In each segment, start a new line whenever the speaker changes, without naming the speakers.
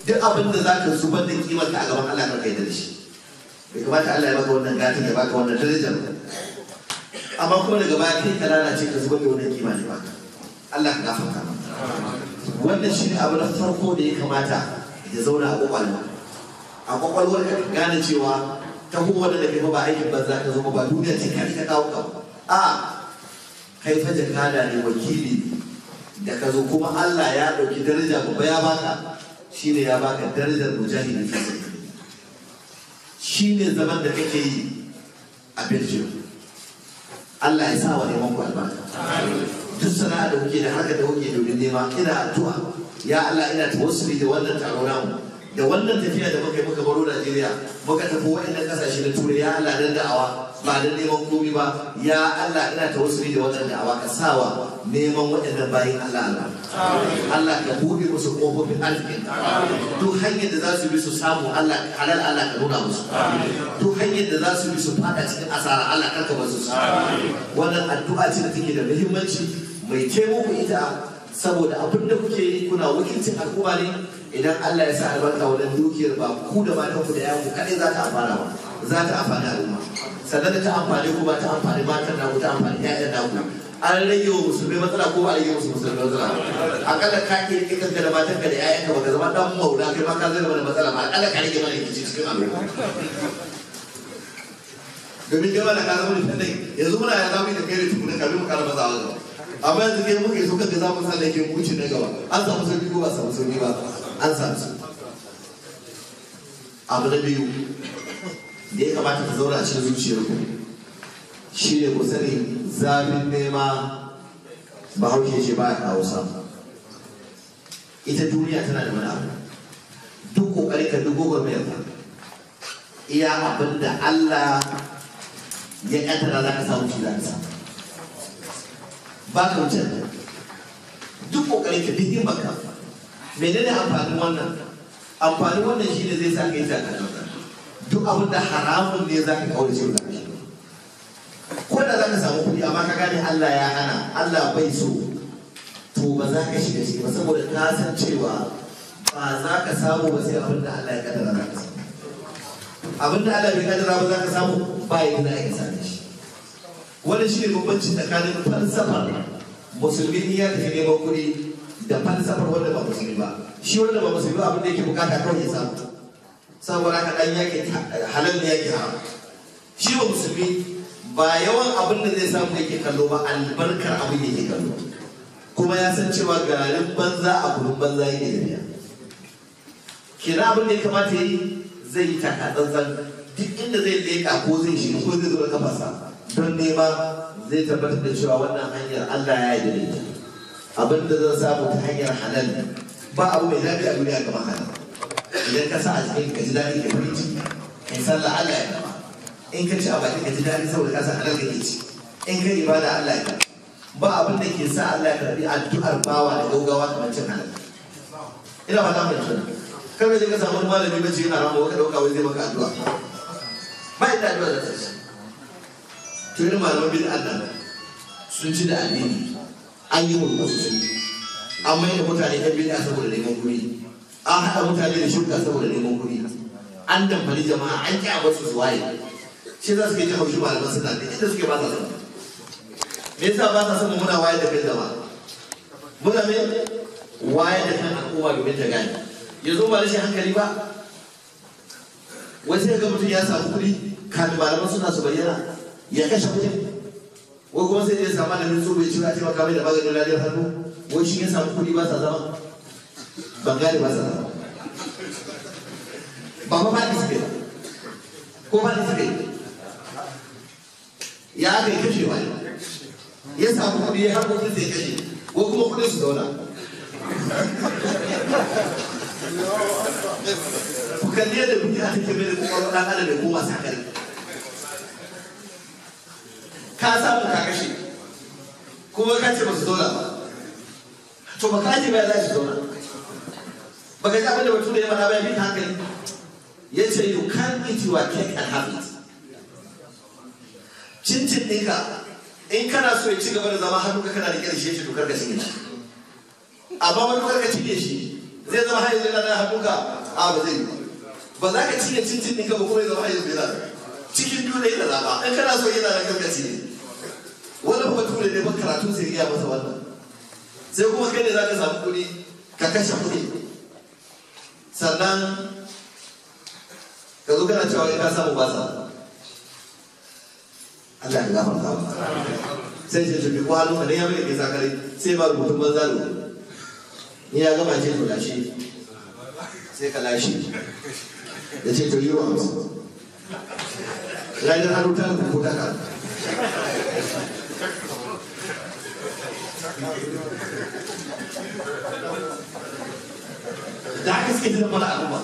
duk abin da za ka zubar da kimar ka a gaban Allah kar kai da shi bai kamata Allah ya baka wannan gatin ya baka wannan darajar amma kuma daga baya kai ka lalace ka zubar da wannan kima ne baka Allah ka gafarta maka wannan shi ne abu na farko da ya kamata ya zauna a kwakwalwa a kwakwalwar ka gane cewa ta kuma da kai ba aikin banza ka zama ba duniya ce ka ka kawo ka a kai fa jakada ne wakili da ka zo kuma Allah ya ɗauki daraja babba ya baka shine ya baka darajar mujahidi fi sabilillah shine zaman da kake yi a Belgium Allah ya sa wa neman ku albarka duk sana'a da kuke da haka da kuke domin nema ina addu'a ya Allah ina tawassuli da wannan taro namu da wannan tafiya da muka yi muka baro Najeriya muka tafi waɗannan ƙasashe na Turai ya Allah dan da'awa ba da neman komi ba ya Allah ina tawassuli da wannan da'awa ka sawa neman waɗannan bayin Allah Allah Allah ka buɗe musu ƙofofin arzikin duk hanyar da za su bi su samu Allah halal Allah ka nuna musu duk hanyar da za su bi su fada cikin asara Allah kar ka basu su wannan addu'a ce da take da muhimmanci mai taimako ita saboda abin da kuke yi kuna wakilcin al'umma ne idan Allah ya sa albarka wajen dukiyar ba ku da matan ku da yayan ku kadai za ta amfana ba za ta amfani al'umma sannan da ta amfani ku ba ta amfani matan naku ta amfani ƴaƴan naku an rage wa musulmai matsala ko ba a rage musu musulmai matsala akalla ka ke rike kanka da matan ka da ƴaƴan ka baka zama dan maula kai ma ka zama da matsala ba akalla ka rage mana rikici cikin al'umma domin gaba da ka zama da fannai yanzu muna ya zama da kai da tukuna kafin mu kara mazawa gaba amma yanzu kai muke so kaga za mu sa laifin wuce na gaba an samu sauki ko ba samu sauki ba an samu sauki abu na biyu da ya kamata ka zauna a cikin zuciyar ku shi ne ku sani zafin nema ba hauke ce ba ya kawo samu ita duniya tana da mana abu duk kokari ka duk gwagwarmayar ka iya abin da Allah ya kaddara za ka samu shi za ka samu ba ka wuce duk kokarin ka duk himmaka menene amfanin wannan amfanin wannan shine zai sa kai zaka duk abin da haramun ne zaka kaurace wa zaka shiga ko da zaka samu kuɗi amma ka gane Allah ya hana Allah bai so to ba za ka shiga ciki ba saboda ka san cewa ba za ka samu ba sai abin da Allah ya kaddara za ka samu abin da Allah bai kaddara ba za ka samu ba yadda za ka same shi wani shi ne bambanci tsakanin falsafar musulmi in ya tafi neman kuɗi da falsafar wanda ba musulmi ba shi wanda ba musulmi ba abin da yake bukata kawai ya samu saboda haka dan yake halal ne yake haram shi ba musulmi ba yawan abin da zai samu yake kallo ba albarkar abin yake kallo kuma ya san cewa garin banza a gurin banza yake da biya kina abin da ya kamata yi zai yi takatsantsan duk inda zai leƙa ko zai shiga ko zai zo da kafasa don nema zai tabbatar da cewa wannan hanyar Allah ya yi da ita abin da zan samu ta hanyar halal ba abu mai daɗi a duniya kamar halal idan ka sa a cikin ka ji daɗi ka farin ciki ka yi sallah Allah ya kama in ka ci a baki ka ji daɗi saboda ka san halal kake ci in ka ibada Allah ya kama ba abin da ke sa Allah ya karbi addu'ar bawa da gaugawa kamar cin halal ina fata mai tuna kar ka je ka samu malami bace yana rama waka dauka wai zai maka addu'a ba inda addu'a da ta ci to irin malaman bin Allah sun ci da addini an yi mulku sun an mai da mutane ɗan bid'a saboda neman kuɗi an haɗa mutane da shirka saboda neman kuɗi an damfari jama'a an ƙi a basu su waye shi za su ke ji haushi malaman suna da inda suke ba sa son me yasa ba sa son muna waye da kai jama'a muna me waye da kan al'umma domin ta gane yanzu ba rashin hankali ba wai sai ga mutum ya samu kuɗi kafin malaman suna su bayyana ya kashe kuɗin wai kuma sai ya samu malamin so bai ci a taimaka mai da maganin laliyar hannu wai shi ya samu kuɗi ba sa zama ban gane ba sa zama ba ma ba suke ba ko ba suke ya aka yi kashe wani ya samu kuɗi ya harkokin sai kashe ko kuma kuɗin su zauna ku kalli yadda duniya take mai da kuma ɗan adam da koma sakari ka samu ka kashe kuma ka ce ba su zauna ba to ba ka ce ba za su zauna ba ka ji abin da bature ya faɗa ba ya fi hankali ya ce you can eat your cake and have it cincin ɗinka in kana so ya ci gaba da zama hannu ka kana da ƙarshe shi to karka cinye shi amma wani karka cinye shi zai zama har yanzu yana nan hannunka a ba zai yi ba za ka cinye cincin ɗinka ba kuma ya zama har yanzu yana cikin biyu da yana zaɓa in kana so yana nan karkaci ne wani ba ture ne ba karatu sai iya masa wannan sai kuma kai ne za ka samu kuɗi ka kashe kuɗi sannan ka zo kana cewa ka samu ba sa Allah ya gafarta ba sai ce tafi ko hannu ne ya mai ke sakare sai ba rubutun banza da ni ya gama ce to lashe sai ka lashe ya ce to yi wa hamsin ranar hannu ta rubuta ta ka da haka suke jira mana al'umma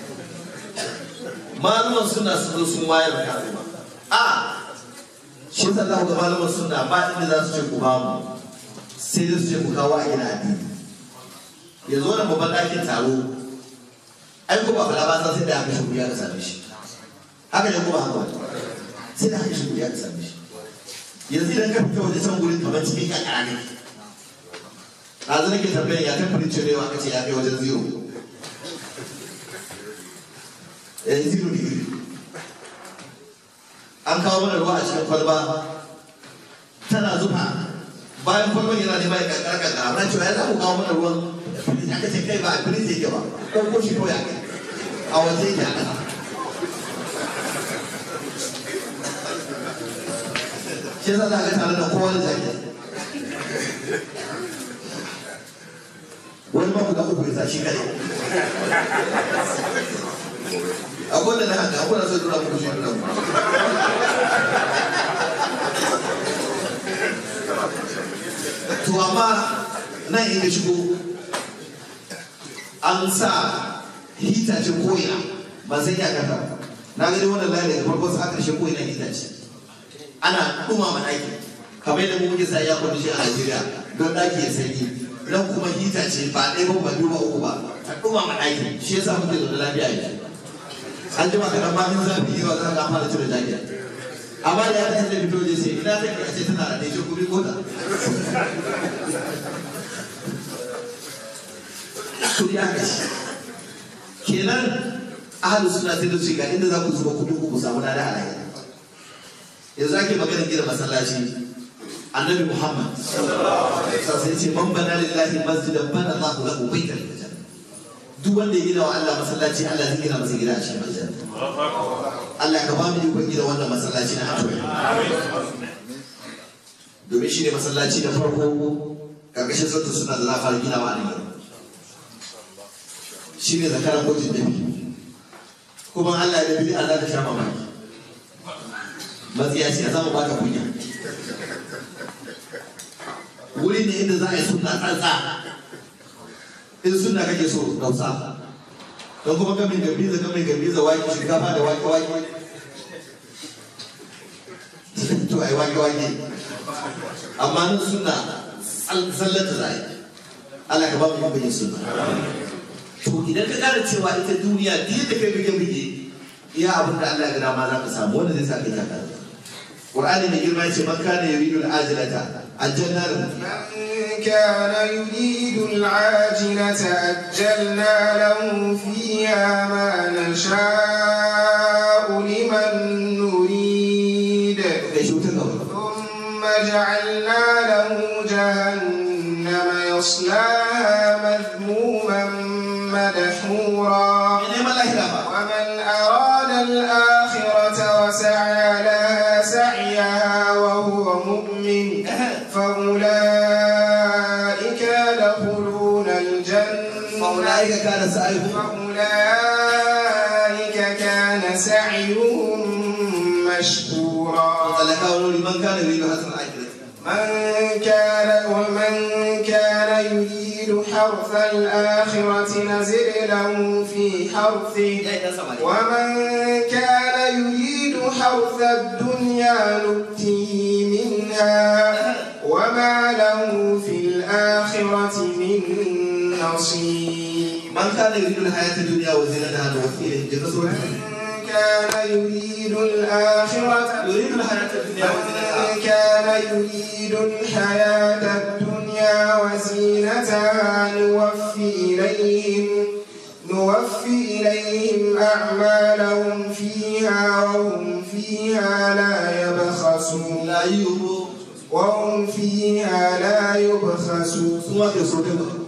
malaman suna sun zo sun wayar da al'umma a shi ta za ga malaman suna ba inda za su ce ku ba mu sai da su ce ku kawo a gina addini ya zo da babban ɗakin taro ai ko ba fara ba sai da aka shi ya ka same shi haka ne ko ba haka sai da aka shi ya ka same shi yanzu idan ka fita waje can gurin kamar cikin kakara ne a zan ke tambayan ya kan firin cirewa aka ce ya kai wajen zero eh zero degree an kawo mana ruwa a cikin kwalba tana zufa bayan kwalban yana nema ya kankara kankara na cewa ya zamu kawo mana ruwan aka ce kai ba a firin yake ba ko ko shi ko ya kai a waje yake a ƙasa shi yasa za ga tare da kowa da jaki wani ma guda uku ya sa shi kare akwai da na haka akwai na so dura muku shi dura muku to amma nan inda shigo an sa hita ce koya ba sai ya kata na gani wannan layi daga farko sa ƙarshe koyi na hita ce ana dumama ɗaki kamar yadda muke sa ya kwanu shi a Najeriya don ɗaki ya sanyi nan kuma hita ce ba ɗaya ba ba biyu ba uku ba ta dumama ɗaki shi yasa muke zaune lafiya yanzu an jima kaɗan ma in zafi yawa za ka fara cire jakiya amma da ya ta da fito je sai ina take a ce tana da ɗaya kuɗi ko ta kuɗi aka ci kenan ahalu suna sai da su ga inda za ku zuba kuɗi ku samu lada a lahira yanzu ake maganar gina masallaci annabi muhammad sai ce man bana lillahi masjidan bana allahu lahu baitan fil janna duk wanda ya gina wa Allah masallaci Allah zai gina masa gida a cikin aljanna Allah ka ba mu ikon gina wannan masallaci na Atoyi domin shi ne masallaci na farko karkashin sautin suna da za a fara ginawa a nan shi ne zakaran kotun dabi kuma Allah ya dabi a za ka sha mamaki matsiya ce za mu baka kunya wuri ne inda za a yi suna tsantsa in suna kake so dausa don kuma kamin gambiza kamin gambiza wake shinkafa da wake wake to ai wake wake amma nan suna tsallata za a yi Allah ka ba mu yin suna to idan ka kara cewa ita duniya duk da kai bige bige iya abin da Allah ya gada ma za ka samu wanda zai sa kai ta kara Qur'ani mai girma yace man kana yuridu al-ajilata ajjalna lahu
من كان يريد العاجلة أجلنا له فيها ما نشاء لمن نريد
kai shi wuta gaba
ثم جعلنا له جهنم يصلاها مذموما مدحورا
ne ma lahira ba
ومن أراد الآخرة وسعى لها سعيها وهو مؤمن فأولئك يدخلون الجنة
فأولئك كان سعيهم
فأولئك كان سعيهم مشكورا
talakawa liman kana yuridu hasan ajilata
من كان ومن كان يريد حرث الآخرة نزل له في حرثه ومن كان يريد حرث الدنيا نؤته منها وما له في الآخرة من نصيب
man kana yuridu al-hayata ad-dunya wa zinataha nuwaffi ilayhim jannata
من كان يريد الآخرة
yuridu al-hayata ad-dunya wa zinataha
من كان يريد الحياة الدنيا الدنيا وزينتها نوفي إليهم نوفي إليهم أعمالهم فيها وهم فيها لا يبخسون
la yubu
وهم فيها لا يبخسون
su ma ke so kai ba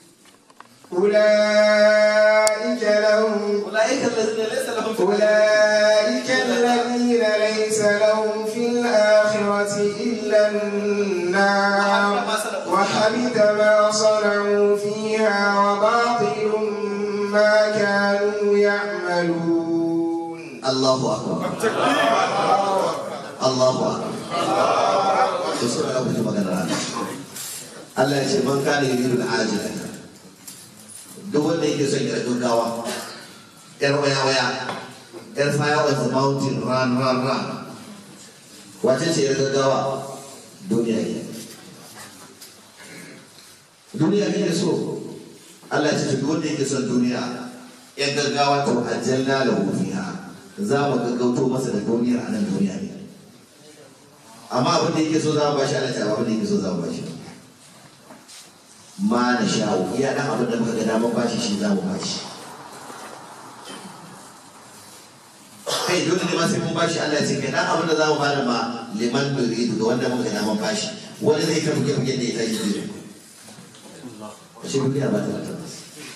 أولئك لهم
ulaika allazina laysa lahum fil
أولئك الذين ليس لهم في الآخرة إلا النار وحبط ما صنعوا فيها وباطل ما كانوا يعملون
Allahu akbar Allahu akbar to sai ga kuma magana Allah Allah ya ce man kana yuridu al-ajila duk wanda yake son ya gaggawa yar waya waya yar fire on the mountain run run run wace ce yar gaggawa duniya ne duniya ne so Allah ya ce duk wanda yake son duniya yan gaggawa to ajalna lahu fiha za mu gaggauto masa da duniyar a nan duniya ne amma abin da yake so za mu bashi Allah ta abin da yake so za mu bashi ma na sha'u iya dan abin da muka ga damar bashi shi za mu bashi kai dole ne ma sai mun bashi Allah ya ce kai dan abin da za mu bada ma liman nuridu ga wanda muka ga damar bashi wani zai ta buge buge da ya tashi zai shi duniya ba ta da tabbas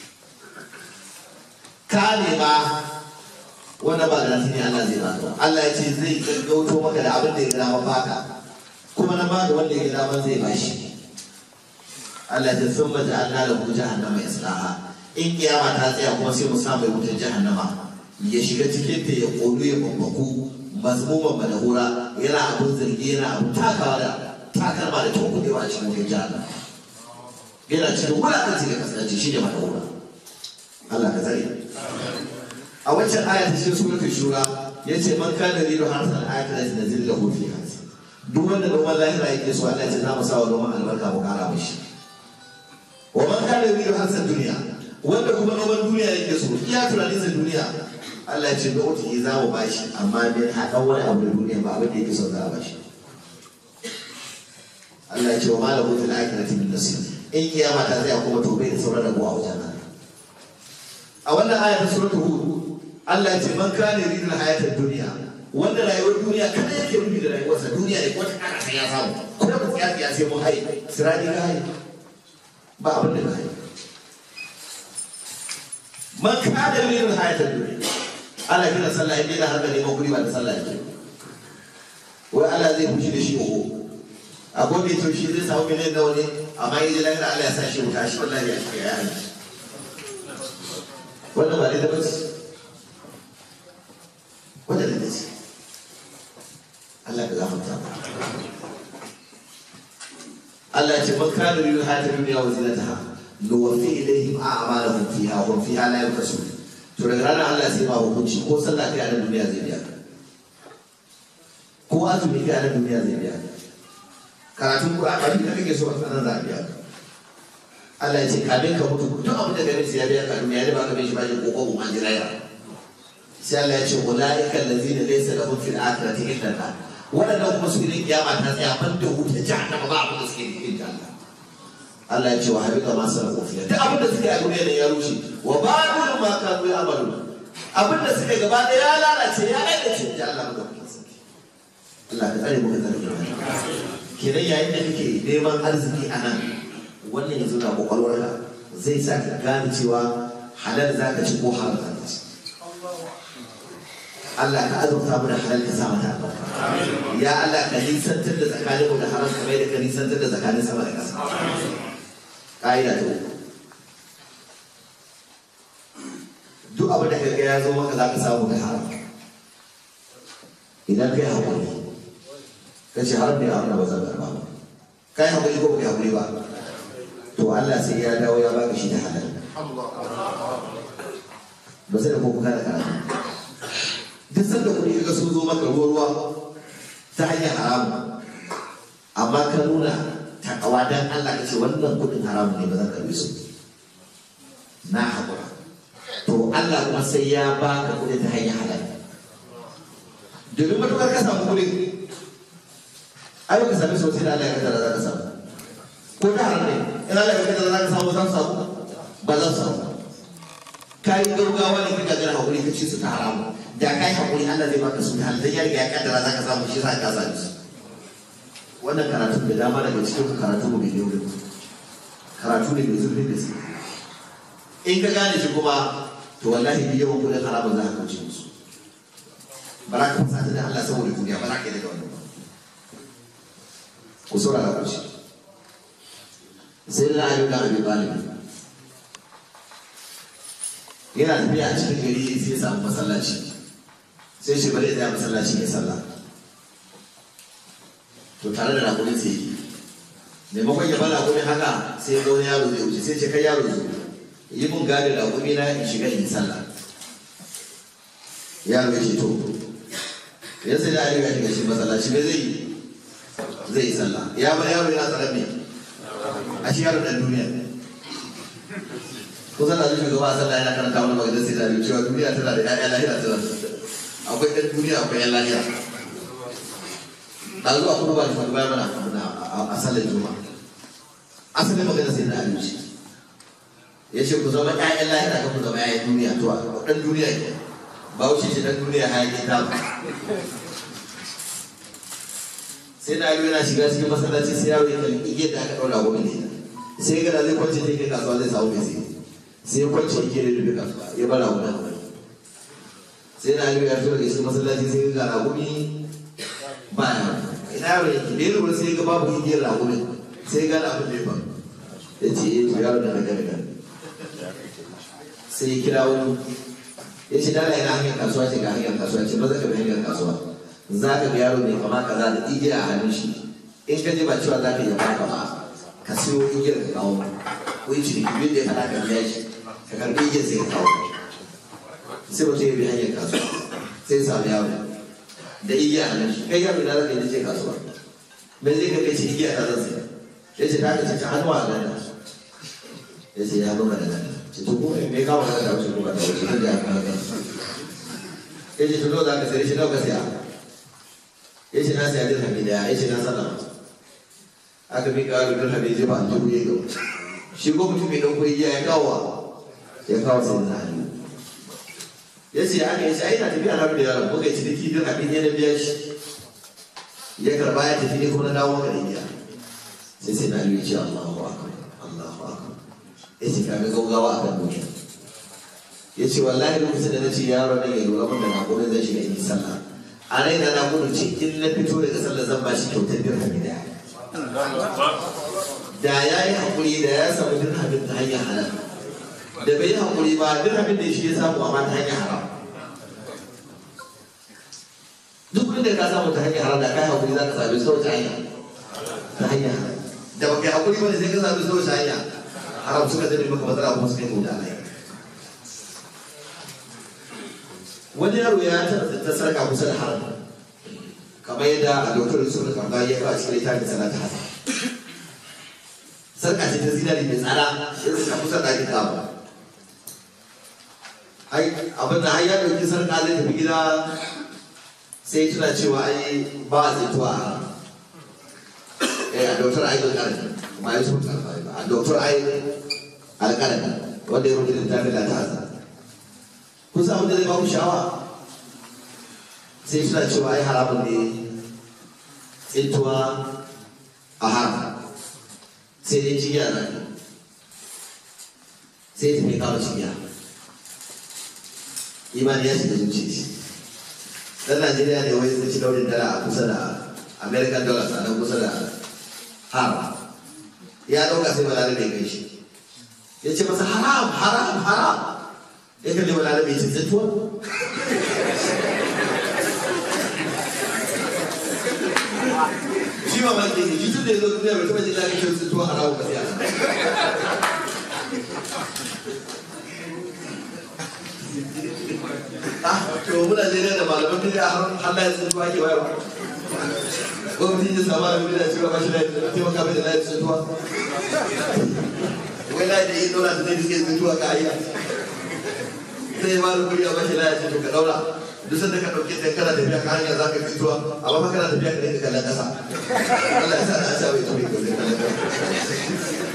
ka nema wanda ba garanti ne Allah zai baka Allah ya ce zai gaggauto maka da abin da ya gama baka kuma na ba da wanda ya gama zai bashi Allah ya ce sun mace Allah da ku jahannama islaha in kiyama ta tsaya kuma sai mu samu wutar jahannama ya shiga cikin ta ya kodo ya bambaku mazmuman madahura yana abun zargi yana abun takawa da takalma da tunkuɗewa a cikin wutar jahannama yana cikin wulaƙanci da kasance shi ne madahura Allah ka tsare a wancan aya ta cikin suratul shura yace man kana yuridu harsan ayatin nazil lahu fiha duk wanda noman lahira yake so Allah ya ce za mu sa wa noman albarka mu kara mishi wa man kana yuridu harsan duniya wanda kuma noman duniya yake so iya tunanin sa duniya Allah ya ce da wata za mu bashi amma bai haɗa wani abu da duniya ba abin da yake so za a bashi Allah ya ce wa malamu fil akhirati min nasir in kiyama ta tsaya kuma to bai da sauran rabuwa a wajen Allah a wannan aya ta suratul hud Allah ya ce man kana yuridul hayatad dunya wanda rayuwar duniya kada yake rubi da rayuwarsa duniya ne ko ta kana sai ya samu ko da ya ya sai mu hayi sirani ga hayi ba abin da hayi man kana yuridul hayatad dunya Allah kira sallah yake da harka neman kuɗi ba da sallah yake wai Allah zai fushi da shi oho a gobe to shi zai samu miliyan nawa ne amma yi da Allah ya sa shi wuta shi wallahi ya shi ya yi wannan ba da bace wanda da ce Allah ka gafarta ba Allah ya ce man kana yuridu hayata dunya wa zinataha nuwaffi ilayhim a'malahum fiha wa hum fiha la yubkhasun to daga ranar Allah sai ba hukunci ko sallah kai a nan duniya zai biya ko azumi kai a nan duniya zai biya karatun Qur'ani da kake so a nan za a biya Allah ya ce kamin ka mutu duk abin da gare sai ya biya ka duniya ne ba ka bai shi ba shi ko ko ma jiraya sai Allah ya ce ulaika allazina laysa lahum fil akhirati illa an wadannan kuma su ne kiyama ta tsaya ban da wuta jahannama ba abin da suke cikin jahannama Allah ya ce wa habita ma sana kofiya duk abin da suke a duniya ne ya rushe wa ba'dul ma kanu ya'malu abin da suke gaba da ya lalace ya lalace da Allah ba Allah ka tsare mu ka tsare mu kenan yayin da kake neman arziki a nan wannan yanzu na kwakwalwarka zai sa ka gane cewa halal za ka ci ko haram za ka ci Allah ka azurta mu da halal ka sa mata albarka ya Allah ka nisantar da tsakanin mu da haram kamar yadda ka nisantar da tsakanin sama da ƙasa ƙa'ida ta uku duk abin da kaga ya zo maka za ka samu da haram idan kai haƙuri ka ce haram ne abin da ba zan karɓa ba kai haƙuri ko ba kai haƙuri ba to Allah sai ya dawo ya baka shi da halal ba sai da ko kuka da karatu duk sanda kuɗi kaga sun zo maka ruwa ruwa ta hanyar haramu amma ka nuna takawa dan Allah ka ce wannan kuɗin haramu ne ba zan karbi su na haƙura to Allah kuma sai ya baka kuɗi ta hanyar halal domin matukar ka samu kuɗi ai ba ka sami sosai da Allah ya kaddara za ka samu ko ta haram ne ina da kai da za ka samu zan samu ba zan samu ka yi gaugawa ne kika gara hakuri ka ci su ta haramu da kai hakuri Allah zai baka su ta halal dan ya riga ya kaddara za ka samu shi za ka sami su wannan karatu da dama daga cikin karatu mu bai ne wurin karatu ne mai zurfin gaske in ka gane shi kuma to wallahi bi yawan kudin haramun za ka kauce musu ba za ka fasa da Allah saboda duniya ba za ka yi daga wannan ba ku saurara ku ci sai da ayyuka da abi talib yana tafiya a cikin gari sai ya samu masallaci sai shi bari ya masallaci ya sallah to tare da rakunin sai yi maimakon ya bala rakunin haka sai ga wani yaro zai wuce sai ce kai yaro zo yi mun gadi rakuni na in shiga in yi sallah yaro ya ce to ya sai da ali ga shiga shi masallaci me zai yi zai yi sallah ya bar yaro yana tsaron me a shi yaro dan duniya ko sallah zai shugaba a sallah yana karanta wani maganar sai da cewa duniya tana da ƴaƴa lahira tana akwai ɗan duniya akwai ƴan lahira da zuwa kuma ba shi wani bayan mana a sallar juma asalin magana sai da abinci ya ce ku zama ƴaƴan lahira ka ku zama ƴaƴan duniya to ɗan duniya ke ba wuce shi ɗan duniya hayaƙin ta sai da yana shiga cikin masallaci sai yaro ya kalli igiyar da aka ɗaura gobe ne sai gana zai kwance ta kai kasuwa zai samu mai sai sai ya kwance igiyar da rufe kasuwa ya bara wani sai da ya fito daga cikin masallaci sai ga ragumi ba ya ina yaro yake da ya lura sai ga babu igiyar ragumin sai ga na abin da ya faru ya ce eh to yaro da daga daga sai ya kira wani ya ce dala ina hanyar kasuwa ce ga hanyar kasuwa ce maza ka bi hanyar kasuwa za ka ga yaro mai kama kaza da igiya a hannun shi in ka je ba cewa za ka yi baka ba ka siyo igiyar ka kawo ko yi ciniki bin da ya faɗa ka biya shi ka karɓi igiyar sai ka kawo sai mutum ya bi hanyar kasuwa sai ya samu yaro da igiya a hannun shi kai yaro ina za ka yi je kasuwa me zai ka kai ce igiya ta zan saya ya ce ta ka ce ta hannu a ganda ya ce ya nuna da ganda ce to ko me kawo ka da wuce ko ka da wuce ta da ya kawo ya ce to nawa za ka sayar shi nawa ka saya ya ce na saya dirhami daya ya ce na sallama aka bi kawo dirhami zai ba dubu ya gaba shi ko mutum mai ɗauko igiya ya kawo ya kawo sai na hannu ya ce aka yi shi ai na tafiya na da yaron muka yi ciniki dirhami ne na biya shi ya karba ya tafi ne kuma na dawo ka da igiya sai sai na yi ce Allahu akbar Allahu akbar ya ce kaga gaugawa akan duniya ya ce wallahi lokacin da na ce yaron nan ya lura min da na gobe zai shiga in yi sallah a raina na gudu ce in na fito daga sallar zan ba shi kyautar dirhami daya da ya yi haƙuri da ya samu dirhamin ta hanyar halal da bai yi haƙuri ba dirhamin da shi ya samu amma ta hanyar haram duk da ka samu ta hanyar haram da kai haƙuri za ka sami sau ta hanya ta hanyar haram da baka yi haƙuri ba ne sai ka sami sau ta hanya haram suka zai maka matsala kuma suka yi kauda alai wani yaro ya taɓa ta sarka kusa da haram kamar yadda a dokar yusuf da kamba ya kawo cikin littafin sana ta hasa sarka ce ta zinari mai tsada ya suka kusa da ake kawo abin da har ya ɗauki sarka zai tafi gida sai tuna cewa ai ba a zaituwa a haram a dokar ai alƙalami ba yusuf da kamba ba a dokar ai alƙalami wanda ya rubuta littafin da ta hasa kun san abin da zai ba ku sha'awa sai suna cewa ai haramun ne tsintuwa a haram sai dai cigiya na ne sai ta mai kawo cigiya imani ya shiga zuci shi dan najeriya ne wai zai ci daurin dala a kusa da american dollars a nan kusa da haram ya ɗauka sai balare mai kai shi ya ce masa haram haram haram ya kalli balare mai ce tsintuwa shi ma maki ne shi tun da ya zo duniya bai taɓa jin daɗin shan tsintuwa a rawu ba sai Ah, to muna Najeriya da malaman da ya har na yanzu tsintuwa ke bayarwa. Ko mutum ya samu abin da cewa ba shi da taimaka mai da na yanzu tsintuwa. Wai na da yi ɗora da zai suke tsintuwa ka ayya. Sai ya mara kuri a bashi na yanzu to ka ɗaura. duk sanda ka ɗauke ta kana tafiya ka hanya za ka fitowa amma fa kana tafiya ka dinga kallon ƙasa Allah ya sa na sha bai ture ka zai kallon ƙasa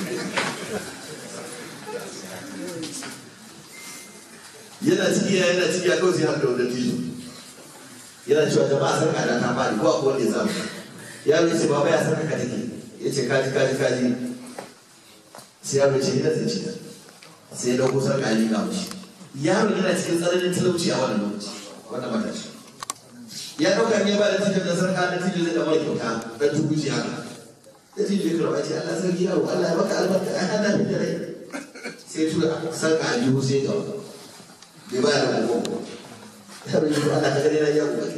yana cikiya yana cikiya kawai sai haka wanda tijo yana cewa jama'a sarka da ta fadi ko akwai wanda ya samu yaro ya ce baba ya sarka ka take ya ce kaji kaji kaji sai yaro ya ce ina zai ci sai ya dauko sarka ya liƙa mashi yaro yana cikin tsananin talauci a wannan lokaci wannan matashi ya dauka ne ba da tijo da sarka da tijo zai damar kyauta dan tukuci haka da tijo ya karɓa ce Allah sarki yaro Allah ya baka albarka ai Allah fi da rai sai tura sarka a jihu sai ya gaba bai ba da gobe yaro ya Allah ka gani na ya gobe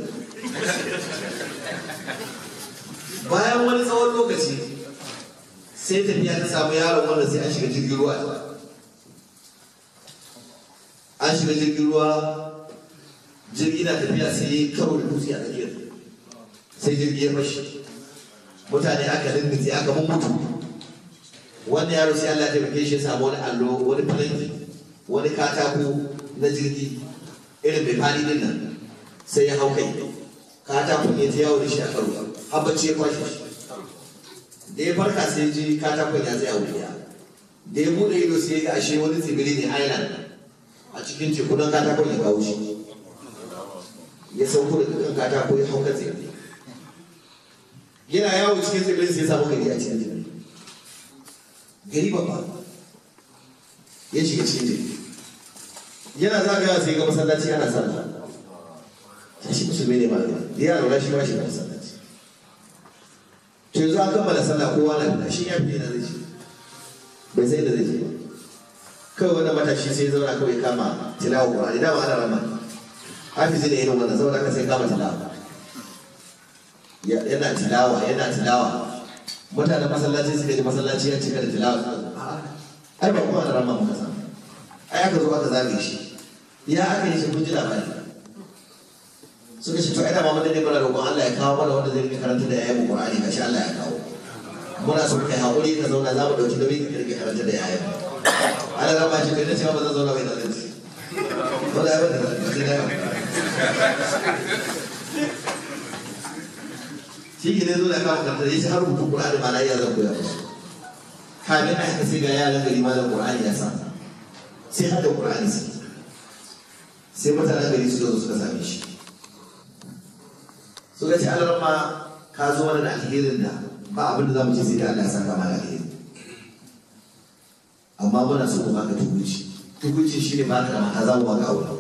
bayan wani tsawon lokaci sai tafiya ta samu yaron wanda sai an shiga jirgin ruwa an shiga jirgin ruwa jirgi na tafiya sai ya karo da dutse a tsakiyar sai jirgi ya fashi mutane aka rindace aka mun mutu wannan yaro sai Allah ya taimake shi ya samu wani allo wani falanki wani katako na jirgi irin mai fadi din nan sai ya hau kai katakon ya ta yawo da shi a karo har bacci ya kwashe shi da ya farka sai ji katakon ya tsaya wuri da ya bude ido sai ya ga ashe wani tsibiri ne island a cikin teku don katakon ya kawo shi ya sauko da dukkan katako ya hau kan tsibiri yana yawo cikin tsibirin sai ya samu gari a cikin tsibiri gari babba ya shiga cikin tsibiri yana zagaya sai ga masallaci ana sallah ta shi musulmi ne malama da yaro na shi ma shi ga masallaci to yanzu an kammala sallah kowa na fita shi ya fi na zai ce bai sai da zai ce ba kawai wannan matashi sai zauna kawai kama tilawa qur'ani dama ana rama hafizi ne irin wannan saboda haka sai kama tilawa yana tilawa yana tilawa mutanen masallaci suka ji masallaci ya cika da tilawa ai ba kuma ana rama muka samu ai aka zo aka zage shi ya aka yi shi kun ji labari suka ce to ai da ma mun ne mana roƙon Allah ya kawo mana wanda zai rike karanta da yayin Qur'ani gashi Allah ya kawo muna so kai haƙuri ka zauna za mu ɗauki nauyin ka rike karanta da yayin ana rama shi kai da cewa ba zan zauna bai da zai wanda ya bada da da shi ke ne zo da kawo karanta ya ce har rubutu Qur'ani ma na iya zan koya musu kamin a haka sai ga yaran gari malam Qur'ani ya sa sai har da Qur'ani sai sai mutanen gari su zo suka same shi suka ce Allah ma ka zo mana da alherin da ba abin da za mu ce sai da Allah ya saka mana alheri amma muna so mu baka tukunci tukunci shi ne baka da mata za mu baka aure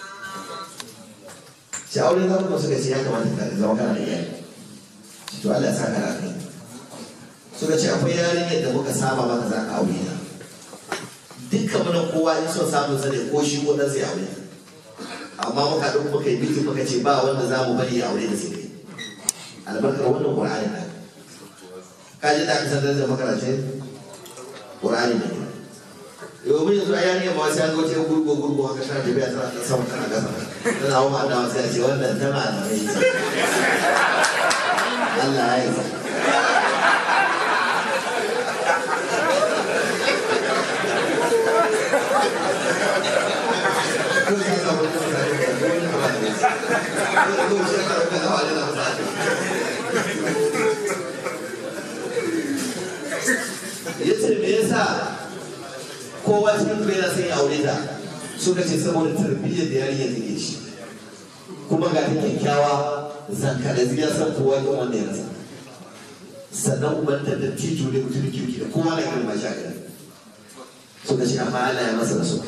shi aure za mu suka ce ya kamata ka zama kana da iyali to Allah ya saka da kai suka ce akwai yarinyar da muka saba maka za ka aure ta dukkan mu nan kowa in son samun sa ne ko shi ko dan sai aure amma muka ɗauko muka yi bikin muka ce ba wanda za mu bari ya aure da su ne albarkar wannan ƙur'ani na ka ji da aka san da makarantun ƙur'ani ne yau mun yanzu a yanayin ma sai an zo ce gurgo gurgo haka tana tafiya tana ta sama tana gasa tana hawa ma da wasu ya ce wannan tana da mai Allah ya yi ya ce me yasa kowa cikin kuma yana son ya aure ta suka ce saboda tarbiyyar da yarinya take shi kuma ga ta kyakkyawa zanka da ziya san kowa ga wanda ya rasa sannan ubanta da tito ne mutum kirki da kowa na girma shi a gari suka ce amma Allah ya masa rasu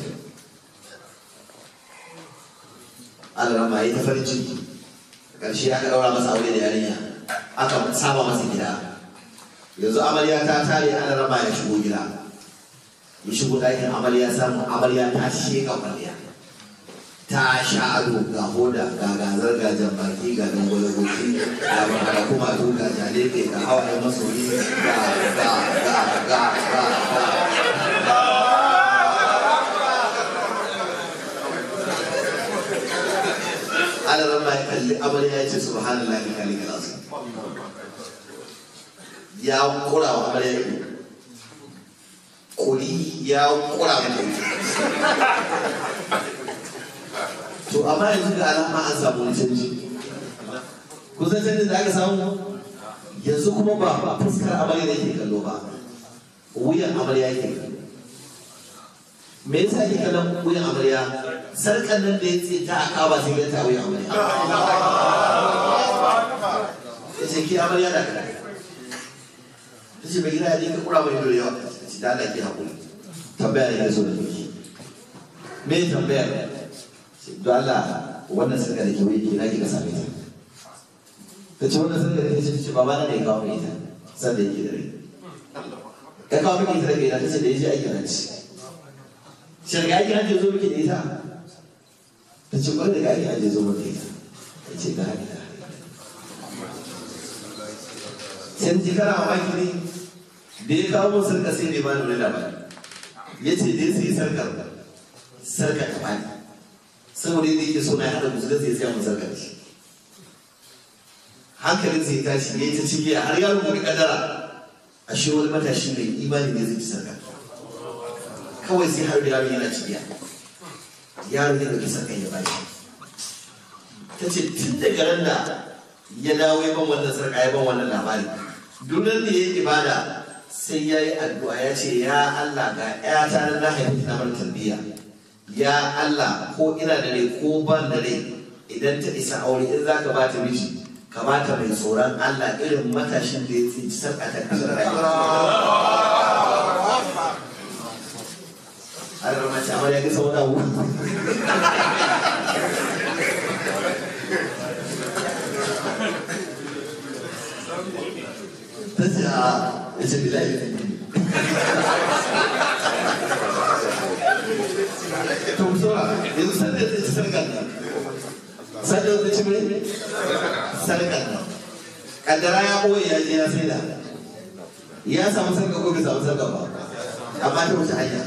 Allah ma yi ta farin ciki ƙarshe aka ɗaura masa aure da yarinya aka saba masa gida yanzu amarya ta tare ana rama ya shigo gida ya shigo ɗakin amarya samu amarya ta sheka kwalliya ta sha ado ga hoda ga gazar ga jambaki ga dangwale goshi ga baka kuma to ga jalebe ga hawaye masoyi ga ga ga ga ga ga ana rama ya kalli amarya ya ce subhanallah ka kalli kalasu ya kura wa amarya ido kuri ya kura mata ido to amma yanzu ga alama an samu wani canji kusan canjin da aka samu yanzu kuma ba fuskar amarya da yake kallo ba wuyan amarya yake kallo me yasa ake kallon wuyan amarya sarkan nan da ya ce ta aka ba sai ganta wuyan amarya ya ce ki amarya da kada ta ce bai gina ya ka kura mai dole yawa ta ce da Allah ki haƙuri tambaya ne ya zo da ki me tambaya don Allah wannan sarka da ke wai ke na ki ka same ta ta ce wannan sarka da ke ce baba na ne ya kawo mai ita sanda yake da rai ya kawo miki ita da kai ta ce da ya je aikin hajji shirga aikin hajji zo miki da ita ta ce kwarai da aikin hajji zo miki da ita ta ce ga hajji sai ji kana mamaki ne da ya kawo mun sarka sai ne ba ni wani labari ya ce dai sai sarkar sarkar ta bani saboda yadda yake so na ya haɗa musulun sai sai mun sarkar shi hankalin sai tashi ya yi ta cike har ya rubuta kadara a shi wani matashi mai imani ne zai ci sarkar kawai sai har da yaron yana cibiya yaron ya ɗauki sarkar ya bashi ta ce tun daga ran da ya dawo ya ban wannan sarka ya ban wannan labari dunan da ya yi ibada sai ya yi addu'a ya ce ya Allah ga ‘yata na na haifi na bar tarbiyya ya Allah ko ina da rai ko ban da rai idan ta isa aure in za ka bata miji ka bata mai tsoron Allah irin matashin da ya tsinci sarka ta kasar rayuwa. Har mace amarya ga sau da ta ce a ya ce bilayi to mu saura yanzu sanda zai ci sarkar nan sanda zai ci mai sarkar nan kaddara ya ɓoye ya je ya sai da ya samu sarkar ko bai samu sarkar ba amma ta wuce hanya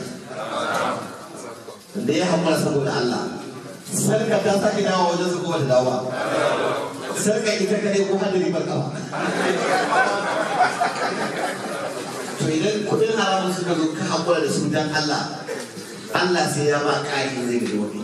da ya hammara saboda Allah sarkar ta sake dawo wajen su ko bata dawo ba sarkar ita kadai ko hadari barka ba to idan kudin haramun suka zo ka haƙura da su dan Allah Allah sai ya ba ƙari zai ga wani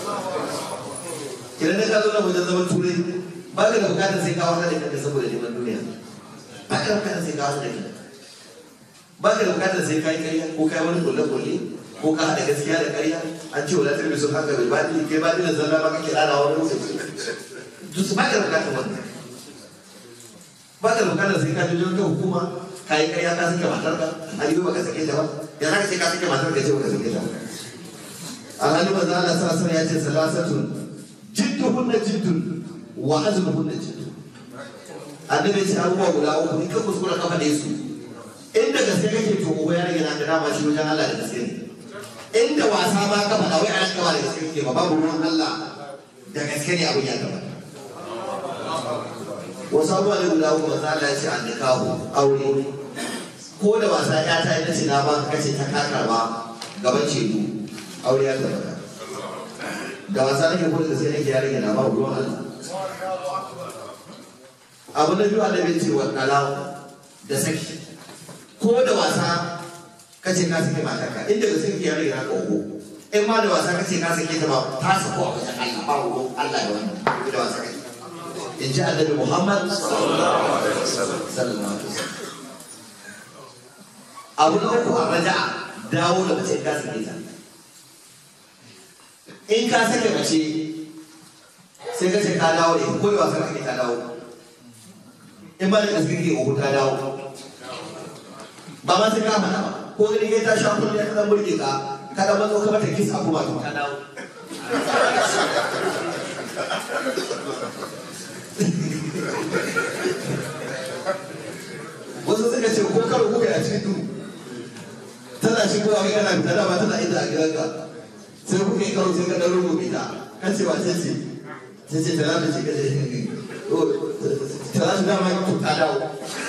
idan ka zo da wajen zaman turai ba ka da bukatar sai ka wahala da kanka saboda neman duniya ba ka da bukatar sai ka wahala da kanka ba ka da bukatar sai ka yi ƙarya ko ka yi wani kulle-kulle ko ka haɗa gaskiya da ƙarya an ce wadatar mai sun haka bai baɗi kai baɗi da zalla ba kake ɗana wani lokaci duk ba ka da bukatar wannan ba ka da bukatar sai ka je wajen hukuma ka yi ƙarya ka sake matar ka a yi ba ka sake ta ba ya za ka ce ka sake matar ka ce ba ka sake ta ba alhali manzo Allah sallallahu alaihi ya ce salasatun jidduhunna jiddun wa azmuhunna jiddun annabi ce abubuwa guda uku in ka kuskura ka faɗe su inda gaske kake to uba ya rage naka dama shi wajen Allah da gaske ne inda wasa ma ka faɗa wai an kama da gaske kake ba babu ruwan Allah da gaske ne abin ya gaba wasu abubuwa ne guda uku manzo Allah ya ce an nikahu aure ko da wasa ya ta yi na ce na ba ka kace ta kakarwa gaban ceto aure ya tabbata da wasa nake ko da gaske nake ya rage na ba ruwan Allah abu na biyu annabi ce wa dalaw da saki ko da wasa kace ka sake matarka inda gaske kake ya rage na kogo in ma da wasa kace ka sake ta ba ta sako a wajen Allah ba ruwan Allah da wannan da wasa kake in ji annabi Muhammad sallallahu alaihi wasallam abu na uku a raja'a dawo da mace ka sake ta in ka sake mace sai ka ce ka dawo da ko da wasa kake ka dawo in ba da gaske ke uku ta dawo ba ma sai ka faɗa ba ko gani kai ta sha kullum ya dan burge ka ka da mazo ka mata kisa kuma ka dawo wasu suka ce ko karo kuka a cikin duhu tana shigowa kai kana fita dama tana inda a gidanka sai kuka yi karo sai ka ɗan rubuta ta kan ce wace ce sai ce tana da ce kaje tana da dama ku ta dawo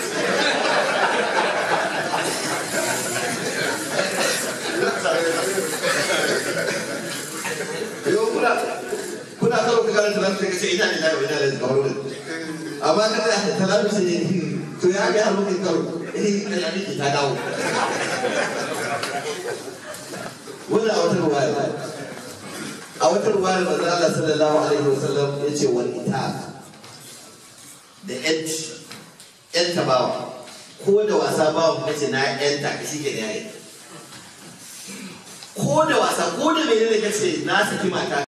yau kuna kuna karo ka kana tana da ce ina ne da ina da kamar wani amma kada tana da ce to ya ga hannu kai karo eh ina ne ta dawo wannan a wata ruwaya a wata ruwa da manzo Allah sallallahu alaihi wasallam ya ce wal ita da yanci yanta bawa ko da wasa bawa kace na yanta ka shi ke da yayi ko da wasa ko da menene kace na saki mata